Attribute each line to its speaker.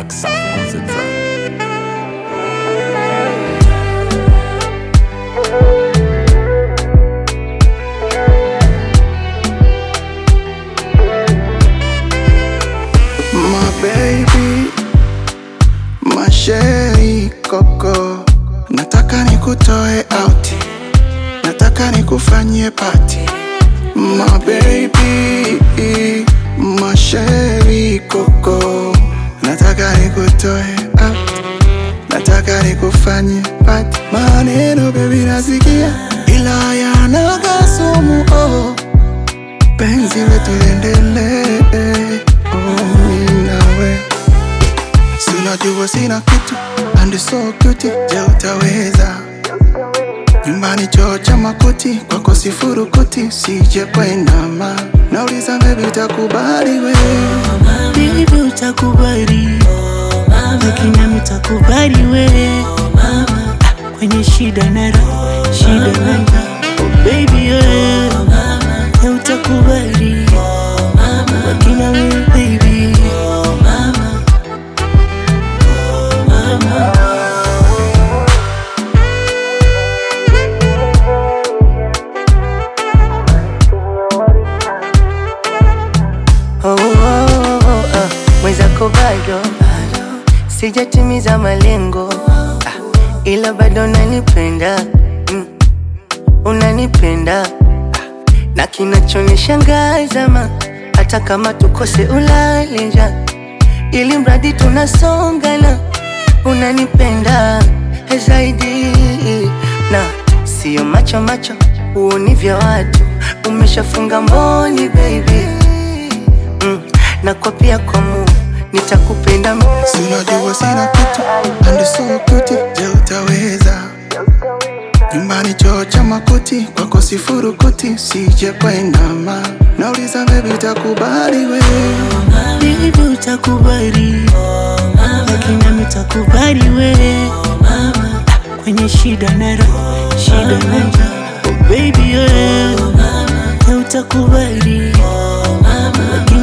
Speaker 1: Black South on the track.
Speaker 2: My baby, my sherry koko, nataka nikutoe out, nataka nikufanyie party. My baby, my sherry koko, nataka nikutoe out, nataka nikufanyie party. Maneno baby nasikia, ila yanaga sumu oh. Penzi letu liendelee, oh, mimi nawe Sinajua sina kitu and so cute, je utaweza? Nyumbani choo cha makuti, kwako sifurukuti, sije kwendama. Nauliza baby utakubali we?
Speaker 3: Baby utakubali lakini nami utakubali we Ah, kwenye shida na raha, shida na raha. Oh baby we Ya utakubali lakini nami baby
Speaker 4: Oh, oh, oh, oh, ah, mwenzako bado sijatimiza malengo ah, ila bado unanipenda mm, unanipenda ah, na kinachonishangaza ma hata kama tukose ulalija ili mradi tunasongana unanipenda zaidi na sio macho macho uoni vya watu umeshafunga mboni baby mm, na kwa pia kwa mu nitakupenda mimi.
Speaker 2: Sinajua sina kitu and so cute, je utaweza? Nyumbani choo cha makuti, kwako sifurukuti, sije kwendama. Nauliza baby utakubali we?
Speaker 3: Baby utakubali lakini nami utakubali we Ah, kwenye shida na raha, shida na raha. Oh baby we Ya utakubali lakini